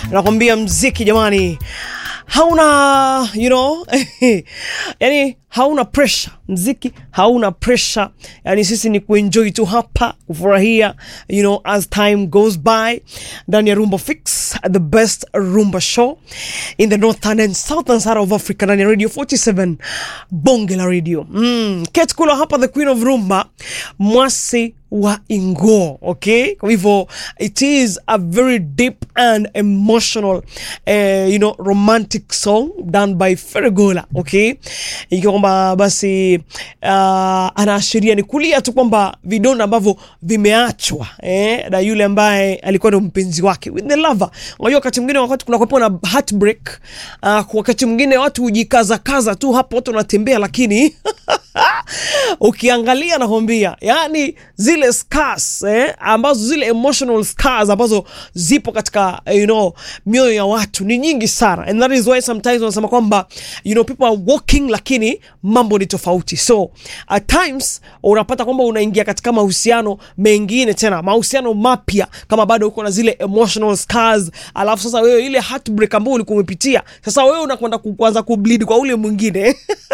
nakwambia mziki jamani hauna you know yani hauna pressure mziki hauna pressure yani sisi ni kuenjoy tu hapa kufurahia you know as time goes by ndani ya rumba fix the best rumba show in the northern and southern side of africa ndani ya radio 47 bonge la radio mm. Kate Kulo hapa the queen of rumba mwasi wa ingo okay kwa hivyo it is a very deep and emotional uh, you know romantic song done by Fergola okay ikiwa kwamba basi uh, anaashiria ni kulia tu kwamba vidonda ambavyo vimeachwa eh, na yule ambaye alikuwa ndo mpenzi wake with the lover unajua wakati mwingine wakati kuna kuwepo na heartbreak uh, wakati mwingine watu hujikazakaza tu hapo watu wanatembea lakini ukiangalia nakwambia yani zile scars eh, ambazo zile emotional scars ambazo zipo katika you know mioyo ya watu ni nyingi sana and that is why sometimes wanasema kwamba you know people are walking lakini mambo ni tofauti so at times unapata kwamba unaingia katika mahusiano mengine tena mahusiano mapya kama bado uko na zile emotional scars alafu sasa wewe ile heartbreak ambayo ulikuwa umepitia sasa wewe unakwenda ku- kuanza kubleed kwa ule mwingine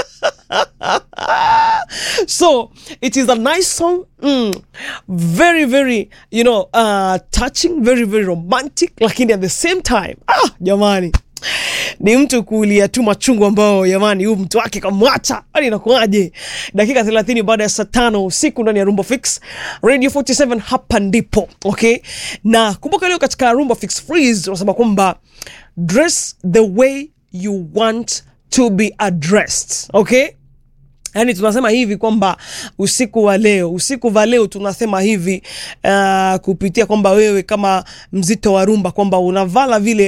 so it is a nice song mm, very very you know uh, touching very very romantic lakini at the same time ah, jamani ni mtu kuulia tu machungu ambao jamani huyu mtu wake kamwacha ani inakuaje dakika 30 baada ya saa tano usiku ndani ya rumba fix radio 47 hapa ndipo okay na kumbuka leo katika rumba fix freeze unasema kwamba dress the way you want to be addressed okay yaani tunasema hivi kwamba usiku wa leo usiku wa leo tunasema hivi uh, kupitia kwamba wewe kama mzito wa rumba kwamba unavala vile